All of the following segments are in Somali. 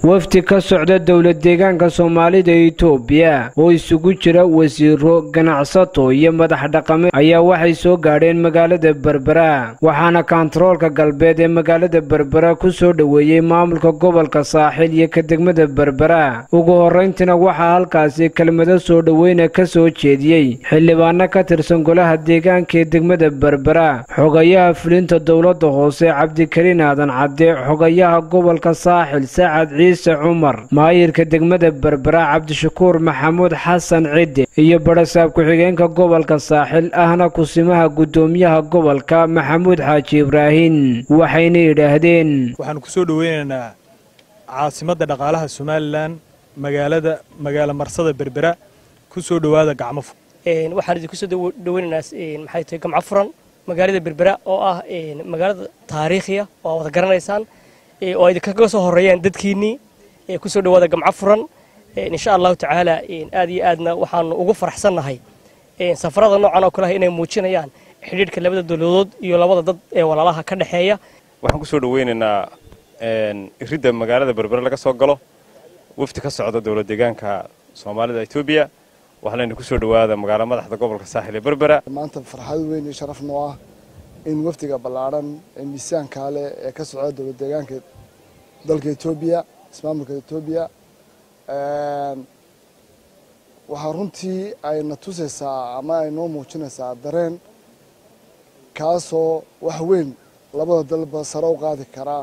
wafdi ka socda dowlad deegaanka soomaalida itoobiya oo isugu jira wasiiro ganacsato iyo madax dhaqameed ayaa waxay soo gaadheen magaalada berbera waxaana kaantaroolka galbeed ee magaalada berbera ku soo dhoweeyey maamulka gobolka saaxil iyo ka degmada berbera ugu horrayntiina waxaa halkaasi kelmado soo dhoweyna ka soo jeediyey xildhibaano ka tirsan golaha deegaanka ee degmada berbera xogayaha fulinta dowladda hoose cabdikariin aadan cadde xogayaha gobolka saaxil sacad ciise cumar maayirka degmada berbera cabdishakuur maxamuud xasan cidde iyo barasaab ku-xigeenka gobolka saaxil ahna kusimaha guddoomiyaha gobolka maxamuud xaaji ibraahin waxayna yidhaahdeen waxaanu ku soo dhoweynaynaa caasimadda dhaqaalaha somalilan magaalada magaalo marsada berbera ku soo dhowaada gacmo fur waxaan idinku soo dhoweynaynaa maxay tahay gamco furan magaalada berbera oo ah magaalada taariikhiya oo aad wada garanaysaan oo ay idinkaga soo horeeyaan dadkiinnii ku soo dhowaada gamco furan insha allahu tacaala aad iyo aadna waxaanu ugu faraxsannahay safarada noocan oo kale ah inay muujinayaan xidhiidhka labada dowladood iyo labada dad ee walaalaha ka dhexeeya waxaan ku soo dhoweynaynaa iridda magaalada berbere laga soo galo wafdi ka socda dowlad deegaanka soomaalida etoobiya waxaa layna ku soo dhowaada magaalo madaxda gobolka saaxil ee berbera maanta farxad weyn iyo sharaf noo ah in wafdiga ballaadhan ee miisaanka leh ee ka socda dowlad deegaanka dalka etoobiya ismaamulka etoobiya waxaa runtii ayna tusaysaa ama ay noo muujinaysaa dareen kaasoo wax weyn labada dalba sare u qaadi karaa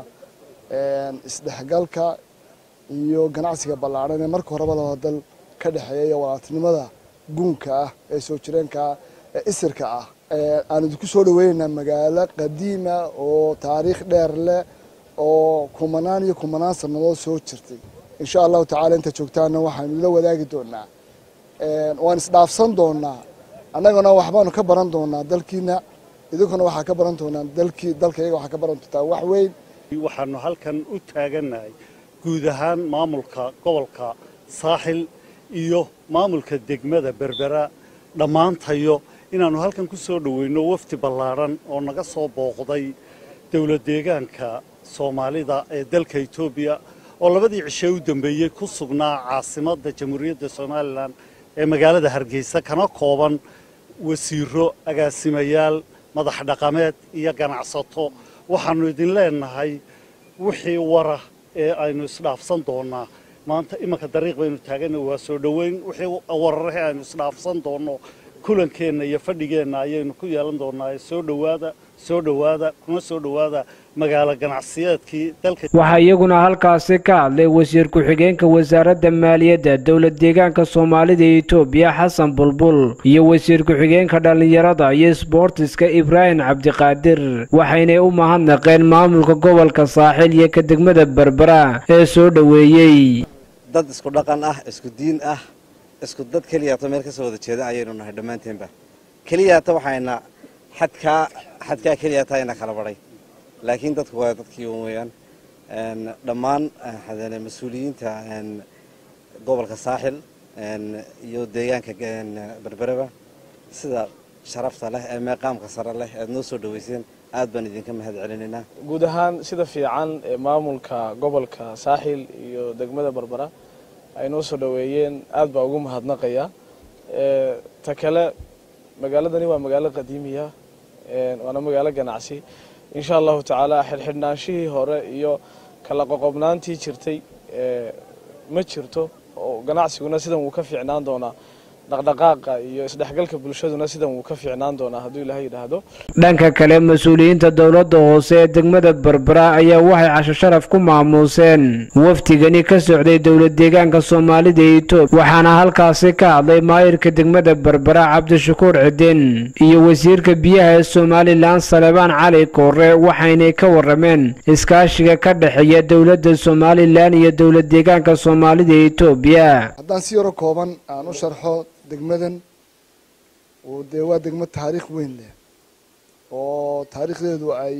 isdhexgalka iyo ganacsiga ballaadhan ee marka horeba labada dal ka dhexeeya iyo walaaltinimada guunka ah ee soo jireenka ah ee isirka ah aan idinku soo dhoweynaynaa magaalo qadiima oo taariikh dheer leh oo kumanaan iyo kumanaan sannadood soo jirtay insha allahu tacala inta joogtaana waxaanu la wadaagi doonaa waan isdhaafsan doonaa annagana waxbaanu ka baran doonaa dalkiina idinkuna waxaa ka baran doonaa dalkii dalkayaga waxaa ka baran doontaa wax weyn waxaanu halkan u taagannahay guud ahaan maamulka gobolka saaxil iyo maamulka degmada berbera dhammaantayo inaannu halkan ku soo dhoweyno wafdi ballaadhan oo naga soo booqday dowlad deegaanka soomaalida ee dalka etoobiya oo labadii cishe u dambeeyey ku sugnaa caasimadda jamhuuriyadda somalilan ee magaalada hargeysa kana kooban wasiiro agaasimayaal madax dhaqameed iyo ganacsato waxaannu idin leenahay wixii wara ee aynu isdhaafsan doonnaa maanta imanka dariiq baynu taaganna waa soo dhoweyn wixii wararahe aynu isdhaafsan doonno kulankeenna iyo fadhigeenna ayaynu ku yeelan doonnaa soo dhowaada soo dhowaada kuna soo dhowaada magaalo ganacsiyeedkii dalka waxaa iyaguna halkaasi ka hadlay wasiir ku-xigeenka wasaaradda maaliyadda dowlad deegaanka soomaalida etoobiya xasan bulbul iyo wasiir ku-xigeenka dhallinyarada iyo sboortiska ibraahim cabdiqaadir waxaynay u mahadnaqeen maamulka gobolka saaxil iyo ka degmada berbera ee soo dhoweeyey dad isku dhaqan ah isku diin ah isku dad keliyaata meel ka soo wada jeeda ayaynu nahay dhammaanteenba keliyaata waxayna xadkaa xadkaa keliyaata ayna kala badhay laakiin dadku waa dadkii un weeyaan dhammaan mas-uuliyiinta gobolka saaxil iyo deegaanka berbereba sida sharafta leh ee meeqaamka sare leh ead noo soo dhoweyseen aad baan idinka mahad celinaynaa guud ahaan sida fiican ee maamulka gobolka saaxil iyo degmada berbera ay noo soo dhoweeyeen aad baa ugu mahadnaqaya ta kale magaaladani waa magaalo qadiimiya waana magaalo ganacsi insha allahu tacaala xidhxidhnaanshihii hore iyo kala qoqobnaantii jirtay ma jirto oo ganacsiguna sidan wuu ka fiicnaan doonaa dhaqdhaqaaqa iyo isdhexgalka bulshaduna sidan wuu ka fiicnaan doonaa hadduu ilaahay yidhaahdo dhanka kale mas-uuliyiinta dowladda hoose ee degmada berbera ayaa waxay casho sharaf ku maamuuseen wafdigani ka socday dowlad deegaanka soomaalida etoobiya waxaana halkaasi ka hadlay maayirka degmada berbera cabdishakuur cidin iyo wasiirka biyaha ee somalilan salebaan cali koore waxaynay ka warrameen iskaashiga ka dhexeeya dowladda somalilan iyo dowlad deegaanka soomaalida etoobiya haddaan si yaro kooban aan u sharxo degmadan oo dee waa degmo taariikh weyn leh oo taariikhdeedu ay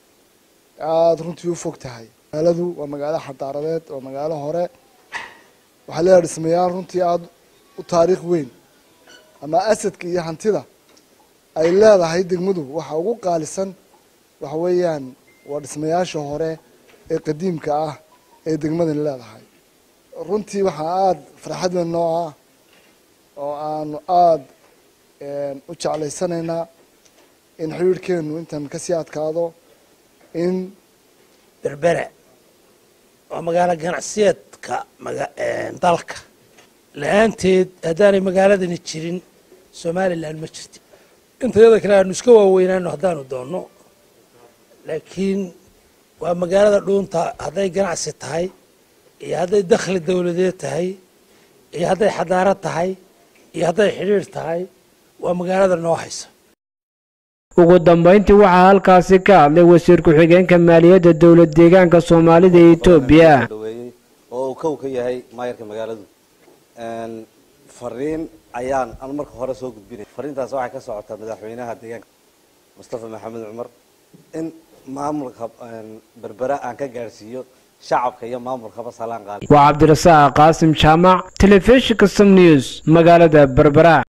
aada runtii u fog tahay magaaladu waa magaalo xadaaradeed waa magaalo hore waxaa leedahay dhismayaal runtii aada u taariikh weyn ama asadka iyo hantida ay leedahay degmadu waxa ugu qaalisan waxa weeyaan waa dhismayaasha hore ee qadiimka ah ee degmadani leedahay runtii waxaa aada farxad weyn noo ah oo aanu aada u jeclaysanaynaa in xiriirhkeenu intan kasii adkaado in berbera waa magaalo ganacsiyeedka dalka la-aanteed haddaanay magaaladani jirin somalilan ma jirti intayada kale aanu iska waaweynaano haddaanu doonno laakiin waa magaalada dhuunta hadday ganacsi tahay iyo hadday dakhli dawladeed tahay iyo hadday xadaarad tahay iyo hadday xidhiir tahay waa magaalada noo haysa ugu dambayntii waxaa halkaasi ka hadlay wasiir ku-xigeenka maaliyadda dowlad deegaanka soomaalida ee etoobiya dhaweeyey oo uu kow ka yahay maayarka magaaladu fariin ayaan aan marka hore soo gudbinay fariintaas waxay ka socotaa madaxweynaha deegaanka mustafa maxamed cumar in maamulka berbera aan ka gaadhsiiyo shacabka iyo maamulkaba salaan qaali waa cabdirasaaq qaasim jaamac telefishinka som news magaalada berbera